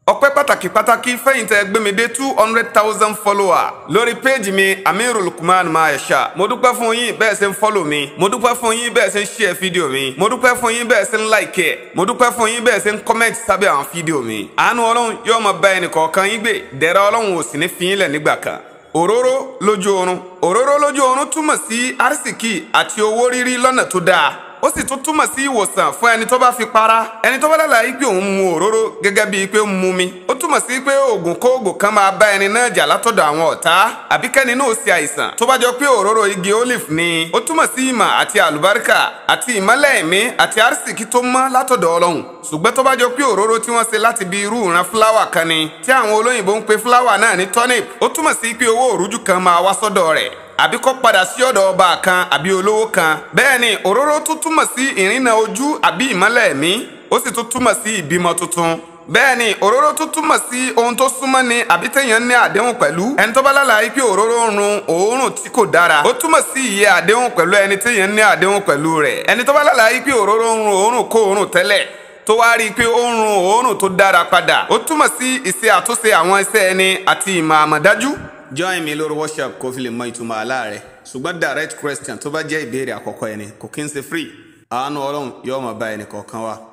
ọpẹ́ pàtàkì pàtàkì fẹ̀yìntẹ́ gbẹmídé two hundred thousand follower lórí péèjì mi amiru lukman mayesha mo dúpẹ́ fún yín bẹ́ẹ̀ ṣe ń follow mi mo dúpẹ́ fún yín bẹ́ẹ̀ ṣe ń share fídíò mi mo dúpẹ́ fún yín bẹ́ẹ̀ ṣe ń like ẹ̀ mo dúpẹ́ fún yín bẹ́ẹ̀ ṣe ń comment sábẹ́ àwọn fídíò mi àánú ọlọ́run yóò máa bá ẹnì kọ̀ọ̀kan yín gbé dẹ̀ra ọlọ́run ò sì ní fi yín lẹ̀ nígbà kan òróró lójú oorun òróró lójú oorun túmọ̀ sí arísìkì àti owó rírí lọ́nà tó dáa ó sì tún túmọ̀ sí ìwòsàn fún ẹni tó bá fi para ẹni tó bá lálàyé pé òun mu òróró gẹ́gẹ́ bíi pé ó ń mu mi ó túmọ̀ sí pé oògùn kóògùn kan máa bá ẹni náà jà látọ̀dọ̀ àwọn ọ̀tá àbí kẹ́ni náà ṣe àìsàn tó bá jọ pé òróró igi olive ni ó túmọ̀ sí ìmọ̀ àti àlùbáríkà àti ìmọ́lẹ̀ ẹ̀mí àti arísìkí tó mọ́ látọ̀dọ̀ ọlọ́run ṣùgbọ́n tó bá jọ pé òróró tí wọ́n ṣe láti bí irú ìran fúláwà kan ni tí àwọn olóyìnbó ń pe fúláwà náà ní turnip ó túmọ̀ sí pé owó òrújú kan máa wá sọ́dọ̀ rẹ̀ àbí kó padà sí ọ̀dọ̀ ọba kan àbí olówó kan bẹ́ẹ̀ ni òróró tún túmọ̀ sí ìrìnà ojú àbí ìmọ́lẹ̀ ẹ̀mí ó sì tún túmọ̀ sí ìbímọ tuntun bẹ́ẹ̀ ni òróró tún túmọ̀ sí ohun tó súnmọ́ ni àbí téèyàn ní àdéhùn pẹ̀lú ẹni tó bá lálàyé pé òróró ń run òórùn tí kò dára ó túmọ̀ sí iye àdéhùn pẹ̀lú ẹni téèyàn ní àdéhùn pẹ̀lú rẹ̀ ẹni tó bá lálàyé pé òróró ń run òórùn kó òórùn tẹ́lẹ̀ tó wá rí i pé ó ń run òórùn tó dára padà ó túmọ̀ sí ìṣe àtúnṣe àwọn iṣẹ́ ẹni àti ìmọ̀ àmọ̀dájú join mi lórí workshop kó fi lè mọ ìtumọ̀ àlá rẹ̀ ṣùgbọ́n direct question tó bá jẹ́ ìbéèrè àkọ́kọ́ ẹni kò kí n ṣe free àánú ọlọ́run yóò máa bá ẹnì kọ̀ọ̀kan wa